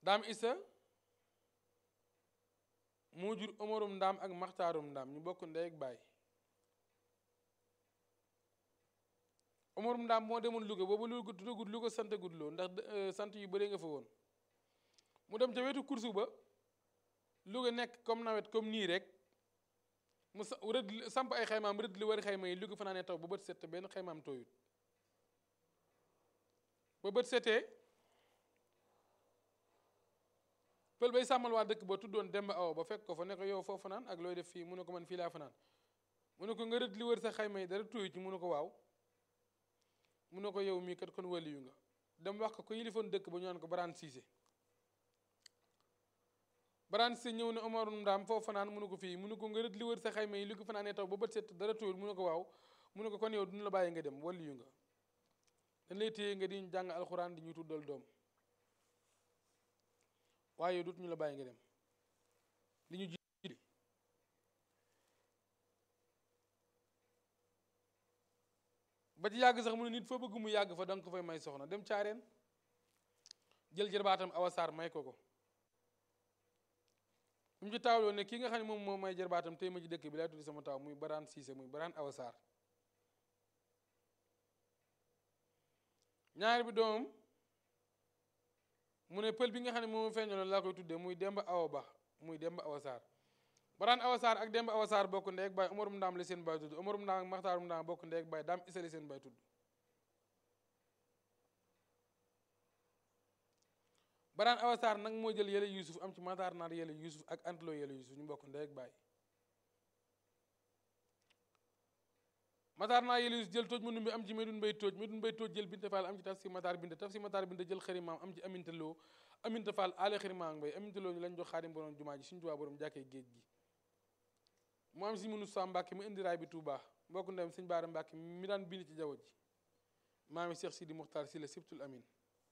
daam isa moo jur omarum ndaam ak maxtaarum ndaam ñu bokk ndey ak baay omarum ndaam moo demoon Louga boobu lu tuddagul Louga sant gudloo ndax sant yu bëree nga fa woon mu dem ca wetu kursu ba Louga nekk comme nawet comme nii rek mu sa rëdd samp ay xaymaam rëdd li wari xayma yi Louga fanaanee taw ba bët set benn xaymaam tooyut ba bët setee pël bay sàmmal waa dëkk ba tuddoon Demba Awa ba fekk ko fa ne ko yow foo fanaan ak looy def fii mu ne ko man fii laa fanaan mu ne ko nga rëdd li wër sa xayma yi dara tooyu ci mu ne ko waaw mu ne ko yow mii kat kon waliyu nga dem wax ko ko yilifoon dëkk ba ñu naan ko Baraan Siise Baraan Siise ñëw ne Omar Ndaam foo fanaan mu ne ko fii mu ne ko nga rëdd li wër sa xayma yi li ko fanaanee taw ba bët set dara tooyul mu ne ko waaw mu ne ko kon yow duñu la bàyyi nga dem waliyu nga dañ lay téye nga di ñu jàng alxuraan di ñu tuddal doom waaye dut ñu la bàyyi nga dem li ñu jiite ba ci yàgg sax mu ne nit foo bëgg mu yàgg fa danga ko fay may soxna dem caareen jël jërbaatam awasaar may ko ko bu mu ci taawloo ne kii nga xam ne moom moom may jërbaatam tey ma ci dëkk bi laay tuddi sama taaw muy baraan siise muy baraan awasaar ñaari bi doomam mu ne pël bi nga xam ne moom feeñaloon laa koy tuddee muy Demba Awa Ba muy Demba Awa Sarr Baraan Awa Sarr ak Demba Awa Sarr bokk ndey ak baay Umarum Ndaam la seen baay tudd Umarum Ndaam ak Maxtaarum Ndaam bokk ndey ak baay Daam Isa la seen baay tudd Baraan Awa Sarr nag moo jël yële Yuusuf am ci Maxtaar Naar yële Yuusuf ak Antloo yële Yuusuf ñu bokk ndey ak baay Matar naa yële Yuusuf jël tooj ma numbi am ci Medun Mbay tooj Medun Mbay tooj jël Binta Fall am ci taf si Matar Binta taf si Matar Binta jël xarimaam am ci Aminta Lo Aminta Fall aale xarimaam Mbay Aminta Lo ñu lañ jox xaadim borom jumaa ji suñu Tuubaa borom jàkkee géej gi mu am si mënu sa Mbàkke mu indi raay bi Tuubaa mbokk ndem sëñ Baara Mbàkke mi daan bind ci jaww ji maami Cheikh Sidi Muxtaar si la sibtul amin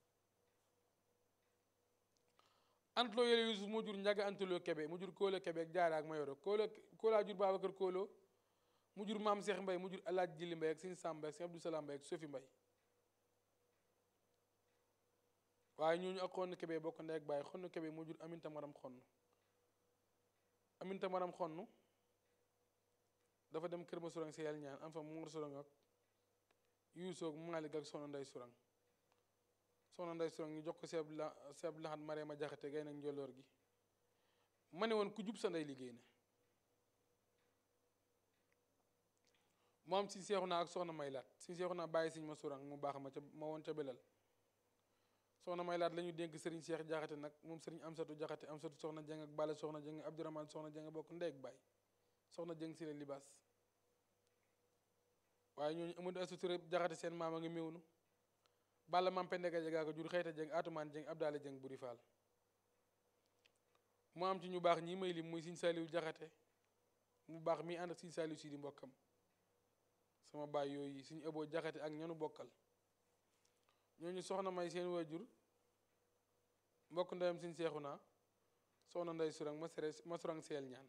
Antloo yële Yuusuf moo jur njaga Antloo Kebe mu jur Kóolo Kebe ak Jaara ak Mayoro Kóolo Kóolaa jur Babacar Kóolo mu jur maam Cheikh Mbay mu jur alaaj Jili Mbay ak sëñ Sam Mbay ak sëñ Abdou Salaam Mbay ak Sofi Mbay waaye ñooñu ak xonn kebe bokk ndey ak bàyyi xonn kebe moo jur aminta maram xonn aminta maram xonn dafa dem kër ma surang si yàlla ñaan am fa moor surang ak yuusoog maalik ak soxna nday surang soxna nday surang ñu jox ko seeb la seeb laxat maree ma jaxate gay nag njolloor gi ma ne woon ku jub sa ndey liggéey na mu am si seexu naa ak soxna may laat si seexu naa bàyyi siñ ma surang mu baax ma ca ma woon ca belal soxna may laat la ñu dénk sëriñ Cheikh jaxate nag moom sëriñ amsatu jaxate amsatu soxna jëng ak bala soxna jëng abdourahman soxna jëng bokk ndey ak baay soxna jëng si la libaas waaye ñooñu amadou asuturé jaxate seen maam a ngi méwnu balla mam pendeka jegaa ko jur xëyta jëng atumaan jëng abdaale jëng buri faal mu am ci ñu baax ñi may lim muy siñ saaliw jaxate mu baax mi ànd ak siñ saaliw si di mbokkam sama baay yooyu suñu ëboo jaxate ak ñanu bokkal ñooñu soxna may seen waajur mbokk ndeyam suñ seexu naa soxna nday surang ma sere ma surang seel ñaan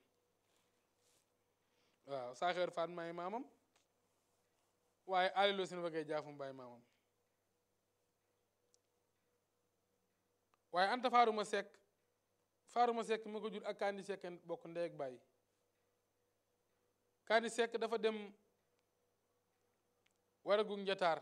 waaw saaxeer faat may maamam waaye aliloo seen wagee jaafum baay maamam waaye anta faaruma sekk faaruma sekk ma ko jur ak kaandi sekk bokk ndey ak baay kaandi sekk dafa dem waragu njataar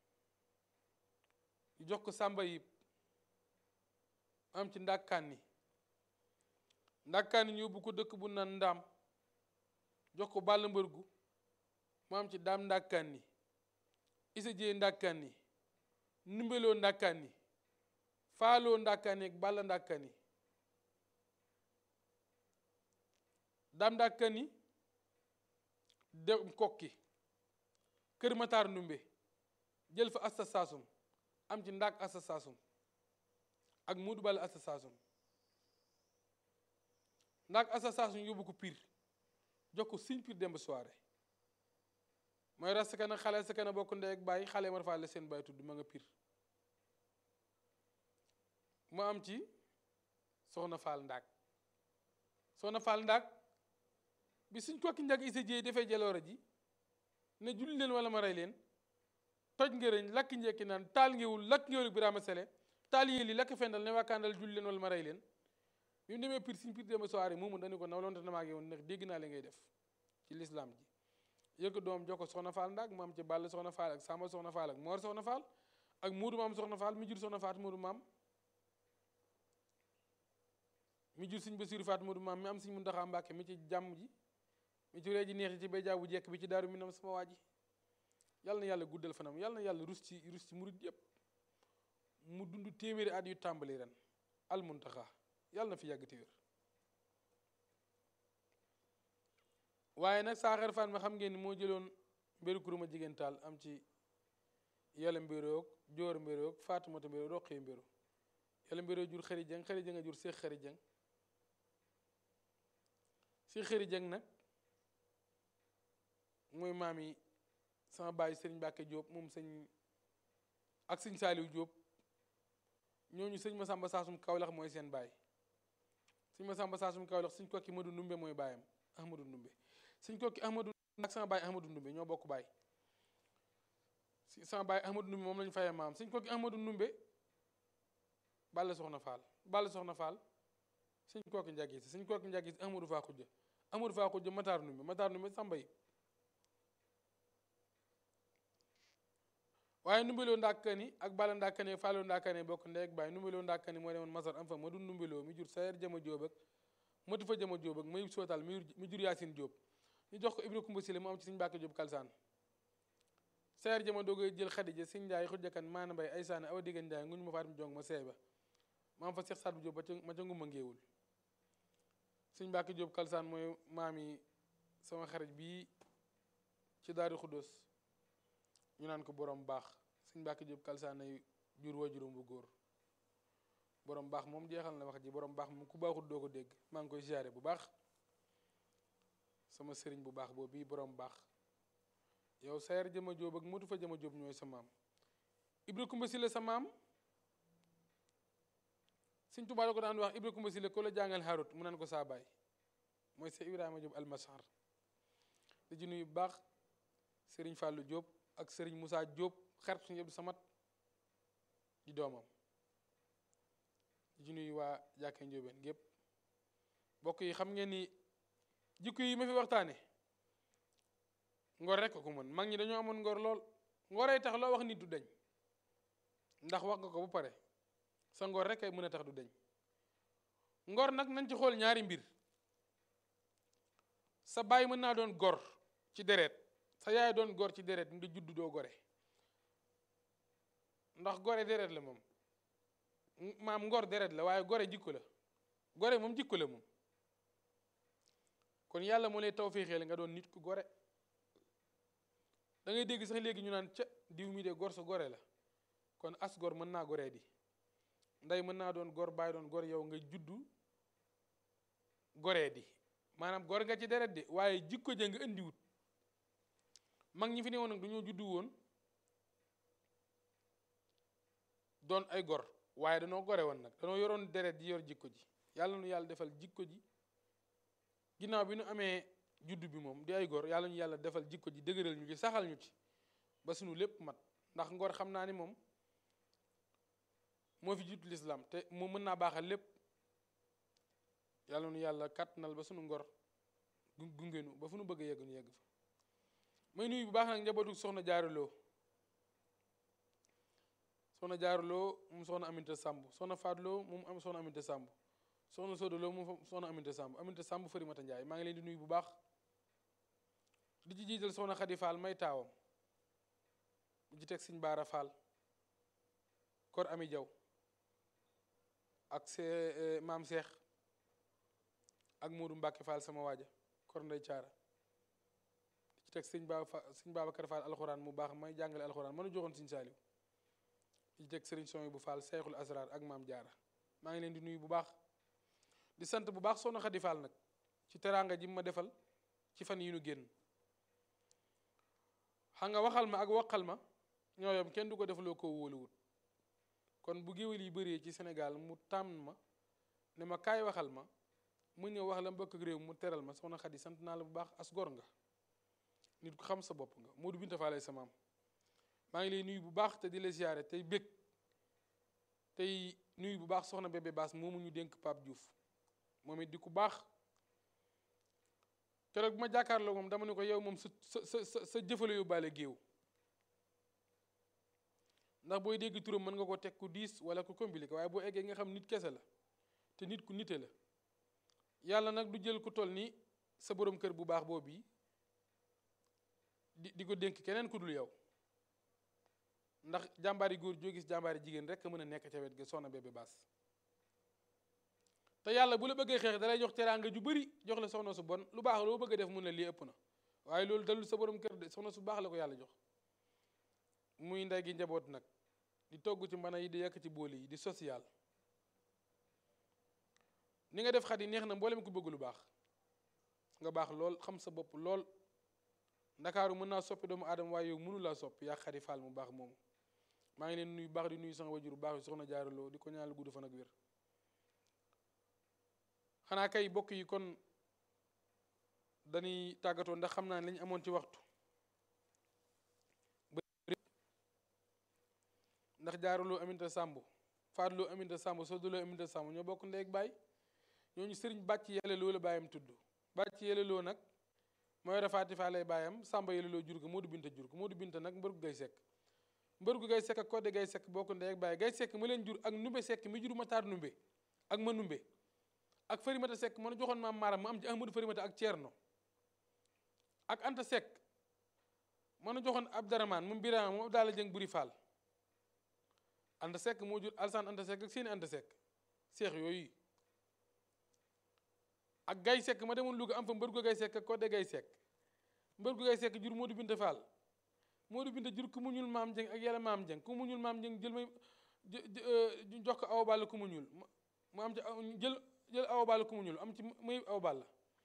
jox ko sàmba yib am ci ndàkkaani ndàkkaani ñu yóbbu ko dëkk bu naan ndaam jox ko bàll mbërgu mu am ci daam ndàkkaani isa jee ndàkkaani numbeloo ndàkkaani faaloo ndàkkaani ak bàll ndàkkaani daam ndàkkaani dem kokki kër mataar ndumbe jël fa asta saasum am ci ndaak asa saasum ak muudu bale asa saasum ndaak asa saasum yóbbu ko piir jox ko siñ piir demb soirée mooy ras ka na xale sa kana bokk ndey ak bàyyi xale mar faale seen bàyyi tudd ma nga piir mu am ci soxna faal ndaak soxna faal ndaak bi suñ kokki njag isa jéey dafay jaloore ji ne julli leen wala ma rey leen toj ngërëñ lakk njekki naan taal ngewul lakk ngewul Birama Sele taal yi li lakk fendal ne waakaandal julli leen wala ma rey leen bi mu demee pir siñ pir dema soirée moomu dañu ko nawlonte na maag yow ndax dégg naa li ngay def ci lislaam ji yëkk doom jox ko soxna faal ndaag mu am ci bàll soxna faal ak samba soxna faal ak moor soxna faal ak muudu maam soxna faal mi jur soxna faat muudu maam mi jur siñ basiru faat muudu maam mi am siñ muntaxaa mbàkke mi ci jàmm ji mi ci ree ji neex ji ci béjaa bu jekk bi ci daaru minam sama waa ji yàlla na yàlla guddal fanam yàlla na yàlla rus ci rus ci murit yépp mu dund téeméeri at yu tàmbali ren al muntaxa yàlla na fi yàgg te wér waaye nag saaxar fan ma xam ngeen ni moo jëloon mbéru kuruma jigéen taal am ci yàlla mbéroog joor mbéroog faatumata mbéroog roqee mbéro yàlla mbéroog jur xëri jëng xëri jëng a jur seex xëri jëng si xëri jëng nag mooy maam yi sama baay sëriñ Mbàkke Jóob moom sëñ ak sëñ Saaliw Jóob ñooñu sëñ Masamba Saasum Kawlax mooy seen baay sëñ Masamba Saasum Kawlax sëñ kokki Madu Ndumbe mooy baayam Ahmadu Ndumbe sëñ kokki Ahmadu ak sama baay Ahmadu Ndumbe ñoo bokk baay si sama baay Ahmadu Ndumbe moom lañu fayee maam sëñ kokki Ahmadu Ndumbe Balla Soxna Faal Balla Soxna Faal sëñ kokki njagis sëñ kokki njagis Ahmadu Faa Xujja Ahmadu Faa Xujja Mataar Ndumbe Mataar Ndumbe Samba yi waaye numbeloo ndàkkani ak bala ndàkkani faaloo ndàkkani bokk ndey ak baay numbeloo ndàkkani moo demoon masar am fa ma du numbeloo mi jur sayer jama jóob ak matu fa jama jóob ak mayub sootal mi jur yaasin jóob ñu jox ko ibra kumba sile mu am ci siñ mbàkke jóob kalsaan sayer jama doogay jël xadija siñ njaay xujjakan maana mbay ay saane awa diggan njaay nguñ ma faatim jong ma seeba ma am fa seex saat bu jóob ma ca ngumba ngéewul siñ mbàkke jóob kalsaan mooy maam yi sama xarit bii ci daari xuddos ñu naan ko borom baax suñ mbàkki jóob kalsaanay jur wa juróom bu góor borom baax moom jeexal na wax ji borom baax moom ku baaxut doo ko dégg maa ngi koy siyaare bu baax sama sëriñ bu baax boobu bii borom baax yow sayer jëma jóob ak motu fa jëma jóob ñooy sa maam ibra kumba sile sa maam suñ tubaa la ko daan wax ibra kumba sile ko la jàngal xarut mu naan ko saa baay mooy sa ibrahima jóob almasar di ci nuyu bu baax sëriñ fàllu jóob ak sëriñ Moussa Diop xarit suñu Abdou Samad di doomam di ci nuyu waa jàkkee njóobeen gépp bokk yi xam ngeen ni jikko yi ma fi waxtaane ngor rek ko mën mag ñi dañoo amoon ngor lool ngoree tax loo wax nit du deñ ndax wax nga ko ba pare sa ngor rek ay mën a tax du deñ ngor nag nañ ci xool ñaari mbir sa baay mën naa doon gor ci deret sa yaay doon gor ci deret nga judd doo gore ndax gore deret la moom maam ngor deret la waaye gore jikko la gore moom jikko la moom kon yàlla moo lay tawféexee nga doon nit ku gore da ngay dégg sax léegi ñu naan ca diw mi de gor sa gore la kon as gor mën naa goree di ndey mën naa doon gor bàyyi doon gor yow nga juddu goree di maanaam gor nga ci deret de waaye jikko ja nga indiwut mag ñi fi ne woon nag dañoo juddu woon doon ay gor waaye danoo gore woon nag danoo yoroon deret ji yor jikko ji yàlla nu yàlla defal jikko ji ginnaaw bi nu amee juddu bi moom di ay gor yàlla ñu yàlla defal jikko ji dëgëral ñu ci saxal ñu ci ba sunu lépp mat ndax ngor xam naa ni moom moo fi jiitu lislaam te moom mën naa baaxal lépp yàlla nu yàlla kàttanal ba sunu ngor gungenu ba fu nu bëgg a yegg nu yegg fa may nuyu bu baax nag njabootu soxna jaaruloo soxna jaaruloo moom soxna aminte sàmb soxna faatloo moom am soxna aminte sàmb soxna soodaloo moom soxna aminte sàmb aminte sàmb farimata njaay maa ngi leen di nuyu bu baax di ci jiital soxna xadi faal may taawam di ci teg siñ baara faal kor ami jaw ak see maam seex ak Moodu Mbàkke Fall sama waaja kor ndey caara di ci teg sëñ Ba sëñ Babacar Fall alxuraan mu baax may jàngale alxuraan mënu joxoon sëñ Saaliw di ci teg sëriñ Soy bu Fall Seexul Asrar ak maam jaara maa ngi leen di nuyu bu baax di sant bu baax soxna Xadi Fall nag ci teraanga ji ma defal ci fan yi nu génn xam nga waxal ma ak waqal ma ñoo yom kenn du ko defaloo ko wóoluwut kon bu géwél yi bëree ci Sénégal mu tànn ma ne ma kaay waxal ma mu ñëw wax la mbokk ak réew mu teral ma soxna Xadi sant naa la bu baax as gor nga nit ku xam sa bopp nga Moodu Binta Faal sa maam maa ngi lay nuyu bu baax te di la siyaare tey bég tey nuyu bu baax soxna bébé baas moomu ñu dénk Pape Diouf moom it di ku baax keroog bu ma jàkkaarloo moom dama ne ko yow moom sa sa sa sa jëfale yóbbaale géew ndax booy dégg turam mën nga ko teg ku diis wala ku compliqué waaye boo eggee nga xam nit kese la te nit ku nite la yàlla nag du jël ku toll ni sa borom kër bu baax boobu di di ko dénk keneen ku dul yow ndax jàmbaari góor joo gis jàmbaari jigéen rek a mën a nekk ca wet ga soxna bébé baas te yàlla bu la bëggee xeex dalay jox teraanga ju bëri jox la soxna su bon lu baax loo bëgg a def mun la lii ëpp na waaye loolu dalul sa borom kër de soxna su baax la ko yàlla jox muy ndey gi njaboot nag di togg ci mbana yi di yàkk ci booli yi di social ni nga def xat yi neex na mboolem ku bëgg lu baax nga baax lool xam sa bopp lool ndakaaru mën naa soppi doomu aadama waaye yow mënu laa soppi yaa xari faal mu baax moomu maa ngi leen nuyu baax di nuyu sama wajur bu baax yi soxna jaaraloo di ko ñaanal gudd fan ak wér xanaa kay bokk yi kon dañuy tàggatoo ndax xam naa ne lañu amoon ci waxtu ndax jaaraloo aminta sàmb faatloo aminta sàmb soddaloo aminta sàmb ñoo bokk ndey ak baay ñooñu sëriñ bàcc yàlla loo la baayam tudd bàcc yàlla loo nag mooy rafaati faa lay baayam sàmba yàlla loo jur ko Moodu Binta jur ko Moodu Binta nag mbër gu gay sekk mbër gu gay sekk ak kodde gay sekk bokk ndey ak baay gay sekk ma leen jur ak numbe sekk mi jur mataar numbe ak ma numbe ak farimata sekk mën a joxoon maam maaram mu am ci ahmadu farimata ak ceerno ak anta sekk mën a joxoon abdaramaan moom biraama moom daala jëng buri faal anta sekk moo jur alsaan anta sekk ak seeni anta sekk seex yooyu ak gay sekk ma demoon Louga am fa mbër gu gay sekk ak kodde gay sekk mbër gu gay sekk jur Moodu Binta Fall Moodu Binta jur ku mu ñuul maam jëng ak yàlla maam jëng ku mu ñuul maam jëng jël may jox ko awa balla ku mu ñuul mu am ci jël jël awa balla ku mu ñuul am ci muy awa balla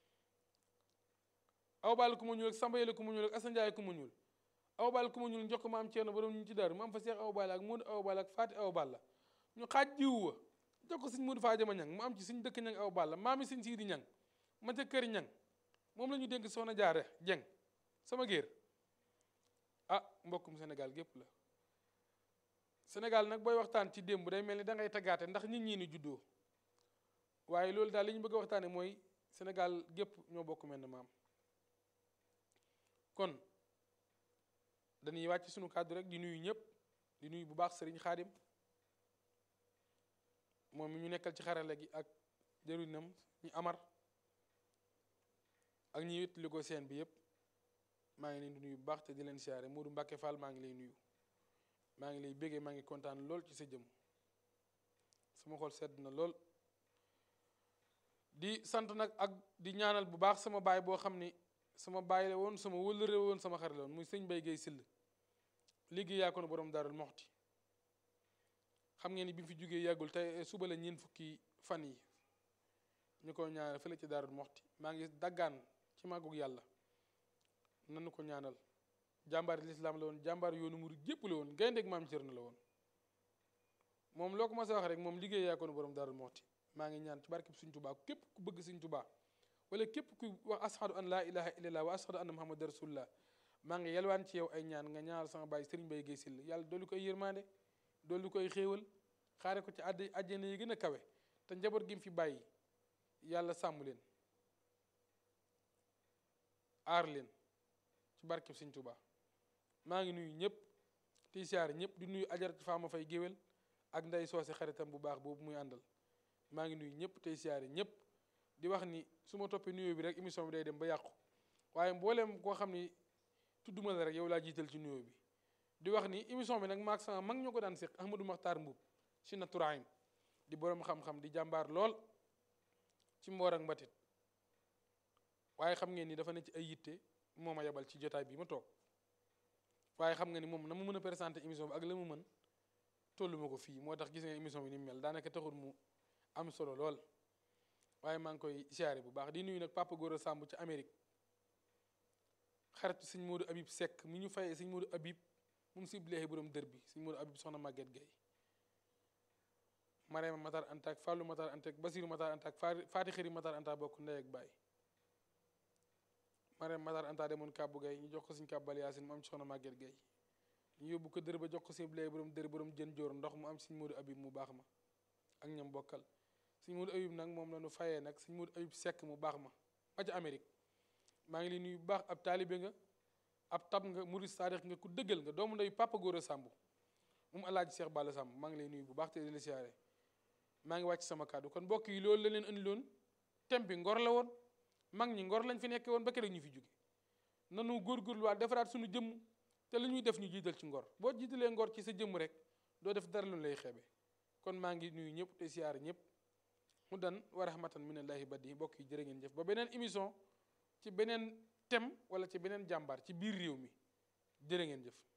awa balla ku mu ñuul ak samba yële ku mu ñuul ak asan njaay ku mu ñuul awa balla ku mu ñuul jox ko maam ceerno borom ñu ci daaru mu am fa seex awa balla ak Moodu awa balla ak faati awa balla ñu xaaj jiw wa jox ko suñ Moodu Faajama ñang mu am ci suñ dëkk ñang awa balla maami suñ siidi ñang ma ca kër ñang moom la ñu dénk soxna jaare jeng sama géer ah mbokkum Sénégal gépp la Sénégal nag booy waxtaan ci démb day mel ni da ngay taggaate ndax nit ñi ni juddoo waaye loolu daal li ñu bëgg a waxtaane mooy Sénégal gépp ñoo bokk mel ne maam kon dañuy wàcc sunu kàddu rek di nuyu ñëpp di nuyu bu baax sëriñ xaadim moom mi ñu nekkal ci xarale gi ak jëriñam ñu amar ak ñi wét li ko seen bi yëpp maa ngi leen di nuyu bu baax te di leen siyaare Modou Mbacke Fall maa ngi lay nuyu maa ngi lay béggee maa ngi kontaan lool ci sa jëm sama xol sedd na lool di sant nag ak di ñaanal bu baax sama baay boo xam ni sama baay la woon sama wëllëre woon sama xarit la woon muy sëñ Bay Gay Sill liggéey yaa ko na borom Daarul Moxti xam ngeen ni bi mu fi jógee yàggul tey suba la ñeent fukki fan yi ñu ko ñaanal fële ci Daarul Moxti maa ngi daggaan ci màggug yàlla nanu ko ñaanal jàmbaar lislaam la woon jàmbaar yoonu murid gépp la woon gayndeeg maam Cerno la woon moom loo ko ma sa wax rek moom liggéey yaa ko na borom Daarul Moxti maa ngi ñaan ci barkeb Sëñ Tuubaa képp ku bëgg Sëñ Tuubaa wala képp ku wax ashadu an laa ilaha illallah wa ashadu anna muhammad rasulullah maa ngi yelwaan ci yow ay ñaan nga ñaanal sama baay Sëriñ Bay Gay Sill yàlla dolli koy yërmaande dolli koy xéewal xaare ko ci àdd àjjana yi gën a kawe te njaboot gi mu fi bàyyi yàlla sàmm leen aar leen ci barkeb Sëñ Tuubaa maa ngi nuyu ñëpp tey siyaar ñëpp di nuyu ajarat faama fay géwél ak nday soose xaritam bu baax boobu muy àndal maa ngi nuyu ñëpp tey siyaare ñëpp di wax ni su ma toppee nuyoo bi rek émission bi day dem ba yàqu waaye mbooleem koo xam ni tudduma la rek yow laa jiital ci nuyoo bi di wax ni émission bi nag maag sama mag ñoo ko daan séq Ahmadou Makhtar Mbuub si na turaayim di boroom xam-xam di jàmbaar lool ci mboor ak mbatit waaye xam ngeen ni dafa ne ci ay yitte moo ma yebal ci jotaay bi ma toog waaye xam nga ni moom na mu mën a présenter émission bi ak la mu mën tollu ma ko fii moo tax gis nga émission bi ni mu mel daanaka taxul mu am solo lool waaye maa ngi koy siyaare bu baax di nuyu nag Papa Gora Samb ci Amérique xaritu sëñ Modou Habib Seck mi ñu fayee sëñ Modou Habib moom si bileexi borom dër bi sëñ Modou Habib soxna Maguette Gueye Marema Matar Anta ak Fallou Matar Anta ak Basiru Matar Anta ak Faati Xëri Matar Anta bokk ndey ak baay Marema Matar Anta demoon Kàbbu Gueye ñu jox ko suñ kàbbal Yaasin mu am ci soxna Maguette Gueye ñu yóbbu ko dër ba jox ko siblee borom dër borom jën joor ndox mu am sëñ Modou Abib mu baax ma ak ñam bokkal sëñ Modou Abib nag moom la ñu fayee nag sëñ Modou Abib Seck mu baax ma ba ca Amérique maa ngi lay nuyu bu baax ab taalibe nga ab tab nga murid saadix nga ku dëggal nga doomu ndeyu Papa Gora Samb moom alaaji Cheikh Balla Samb maa ngi lay nuyu bu baax te di la siyaare maa ngi wàcc sama kàddu kon mbokk yi loolu la leen andi loon thème bi ngor la woon mag ñi ngor lañ fi nekkee woon ba keroog ñu fi jóge nanu góorgóorluwaat defaraat suñu jëmm te lu ñuy def ñu jiital ci ngor boo jiitalee ngor ci sa jëmm rek doo def dara lu lay xeebe kon maa ngi nuyu ñëpp te siyaare ñëpp mu dan wa rahmatan minallahi badi mbokk yi jërë ngeen jëf ba beneen émission ci beneen thème wala ci beneen jàmbaar ci biir réew mi jërë ngeen jëf